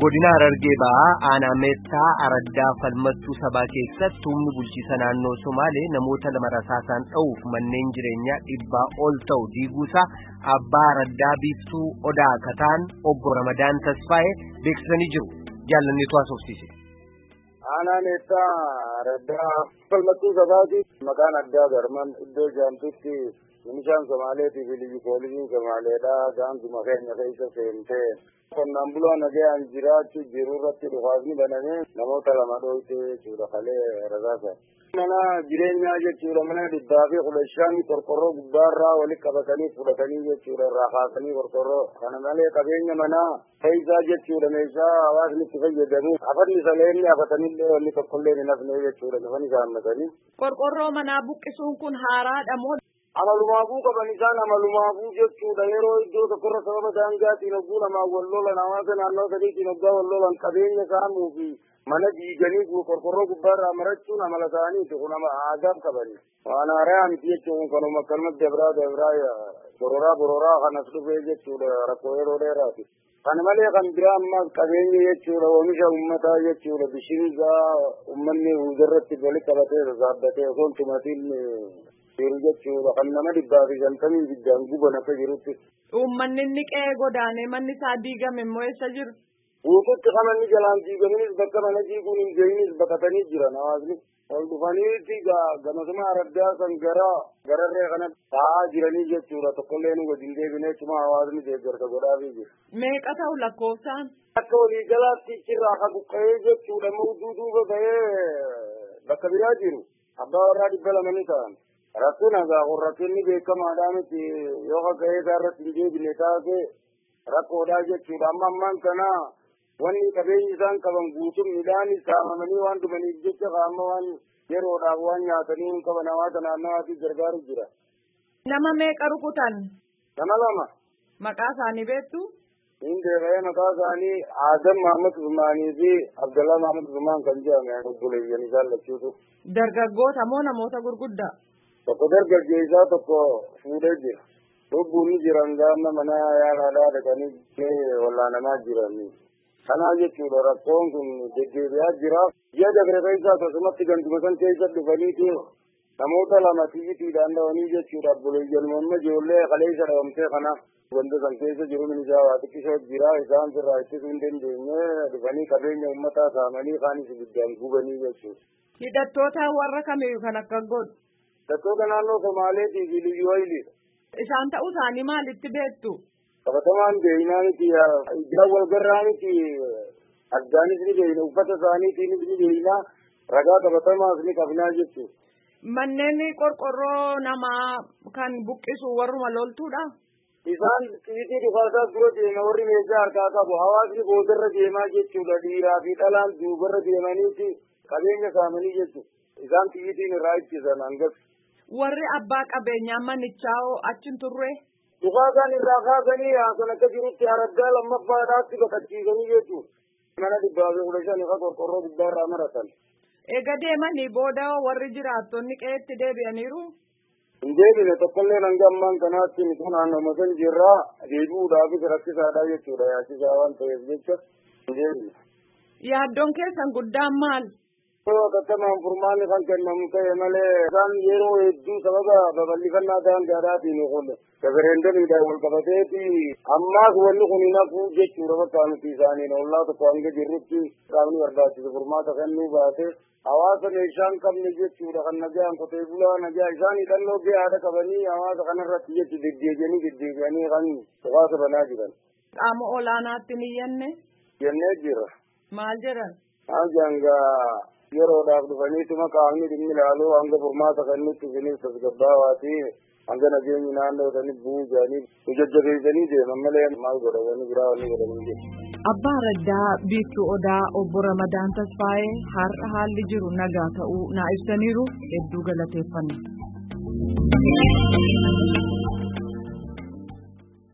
godina Harargee ba'aa aanaa meettaa araddaa falmattuu sabaa keessatti humni bulchiisa naannoo Somaalee namoota lama rasaasaan dha'uuf manneen jireenyaa dhibbaa ol ta'u diiguusaa abbaa araddaa biiftuu odaa kataan obbo Ramadaan Tasfaa'ee beeksisanii jiru. Jaalanneetu haasofsiise. Aanaa meettaa araddaa falmattuu sabaati maqaan addaa garman iddoo jaamtutti Milishaan Somaaleetii fi liyyu poolisiin Somaaleedhaa gaanguma keenya keessa seentee qonnaan bulaan nagayaan jiraachuu jiru irratti dhufaasni banamee namoota lama dhoofte jechuudha kalee rasaasa. Mana jireenyaa jechuudha mana dhibbaa fi kudha shan qorqorroo gubbaarraa walitti qabatanii fudhatanii jechuudha irraa kaasanii qorqorroo kana malee qabeenya manaa keessaa jechuudha meeshaa hawaasni itti fayyadamu hafanni saleenni hafatanillee wanni tokkollee hin hafne jechuudha lafan isaan matanii. Qorqorroo manaa buqqisuun kun haaraadha moo amalumaafuu qaban isaan amalumaafuu jechuudha yeroo iddoo tokkorra sababa daangaatiin hogguu namaan wal lolan hawaasa naannoo sadiitiin hoggaa wal lolan qabeenya saamuu fi mana diiganii qorqorroo gubbaarraa marachuun amala isaaniiti kun aadaaf qabani waan haaraa miti jechuun kanuma akkanumatti dabraa dabraa bororaa bororaa kanas dhufee jechuudha rakkoo yeroo dheeraati. Kana malee kan biraa ammaas qabeenya jechuudha oomisha uummataa jechuudha bishingaa uummanni hundarratti walitti qabatee sasaabbatee osoo tumatiin jiru jechuudha kan nama dhibbaa fi shantamii ibiddaan guban akka jirutti. uummanni inni qe'ee godaanee manni isaa diigame immoo eessa jiru? Guututti kan manni jalaan diigaminis bakka mana diiguun hin gahinis baqatanii jiran hawaasni. Ol dhufaniiti gamasuma araddaa san gara gararree kana taa'aa jiranii jechuudha tokkollee nu wajjin deebinee cuma hawaasni deeggarsa godhaafii jiru. Meeqa ta'u lakkoofsaan? Akka waliigalaatti irraa ka buqqa'ee jechuudha mawduu duuba ba'ee bakka biraa jiru. Abbaa warraa dhibba lama ni ta'an. Rakkoon hagaa kun rakkinni beekamaadhaa miti yoo haga'ee isaarratti hin deebine taate rakkoodhaa jechuudha. Amma ammaan kana wanni qabeenyi isaan qaban guutuun midhaanis saamamanii waan dhumaniif jecha qaama waan yeroodhaaf waan nyaatanii hin qaban hawaasa naannawaatiif gargaaru jira. Nama meeqa rukutan? Nama lama. Maqaa isaanii beektu? Hin deebi'ee maqaa isaanii Aadam Mahamad Zumaanii fi Abdallaa Mahamad Zumaan kan jedhame obboleeyyan isaan lachuutu. Dargaggoota moo namoota gurguddaa? tokko dargaggeessaa tokko fuudhee jira. Lubbuun ni jiran gaama mana yaalaadhaa dhaqanii wallaanamaa jiran. Kanaa jechuudha rakkoon kun deddeebi'aa jira. Ji'a dabre keessa akkasumatti ganduma san keessa dhufaniiti namoota lama tiyyitiidhaan dhawanii jechuudha. Obboleeyyan mamma ijoollee kaleessa dhawamtee kana wanta san keessa jiru minisaa waa xiqqisoo jira. Isaan sirraa ittisuu hin dandeenye dhufanii qabeenya uummataa saamanii kaanis ibiddaan gubanii jechuudha. Hidhattoota warra kamiyyuu kan akka godhu? Hidhattoota naannoo Somaaleetii fi Liyyuu Hayiliidha. Isaan ta'uu isaanii maalitti beektu? Qabatamaan beeynaa miti ijaa walgarraa miti addaanis ni beeyna uffata isaaniitiinis ni beeyna ragaa qabatamaas ni qabnaa jechuudha. Manneen qorqorroo namaa kan buqqisu warruma loltuudha? Isaan xixiqqii dhufaasaa dura deema warri meeshaa harkaa qabu hawaasni boodarra deemaa jechuudha dhiiraa fi dhalaan duubarra deemaniiti qabeenya saamanii jechuudha. Isaan xiyyitiin irraa ittisan hangas. Warri abbaa qabeenyaa manichaa hoo achi turre? Dhufaasan irraa kaasanii haasan akka jirutti araddaa lammaffaadhaatti baqachiisanii jechuudha. Mana dhibbaa fi kudha shan irra qorqorroo gubbaarraa maratan. Eega deemanii booda warri jiraattonni qe'eetti deebi'aniiru? Hin deebine tokkollee hanga ammaan kanaatti nuti naannoo san jirraa deebi'uudhaafis rakkisaadha jechuudha yaachisaa waan ta'eef jecha hin deebine. Yaaddoon keessan guddaan maal? Akkatamaan furmaanni kan kennamu ta'e malee isaan yeroo hedduu sababa babal'ifannaa daangaadhaatiin kun referendamiidhaan wal qabateeti ammaas wanni kun hin hafu jechuudha bakka nuti isaaniin ollaa tokko hanga jirrutti qaamni barbaachisu furmaata kennuu baate hawaasa meeshaa hin qabne jechuudha kan nagaan qotee bulaa nagaa isaan hidhannoo gahaadha qabanii hawaasa kanarratti jechu deddeebi'anii deddeebi'anii kan hawaasa banaa jiran. Qaama olaanaatti ni yenne? Jennee jira. Maal jedhan? Maal jangaa yeroodhaaf dhufaniituma qaamni dhimmi ilaaluu hanga furmaata kennutti isinis tasgabbaawaati hanga nageenyi naannoo sanii bu'uu jedhanii nu jajjabeessanii deeman malee maal godhan wanni biraa wanni godhanii jiru. Abbaa Raddaa Biiftuu Odaa Obbo Ramadaan Tasfaayee har'a haalli jiru nagaa ta'uu naa ibsaniiru hedduu galateeffanna.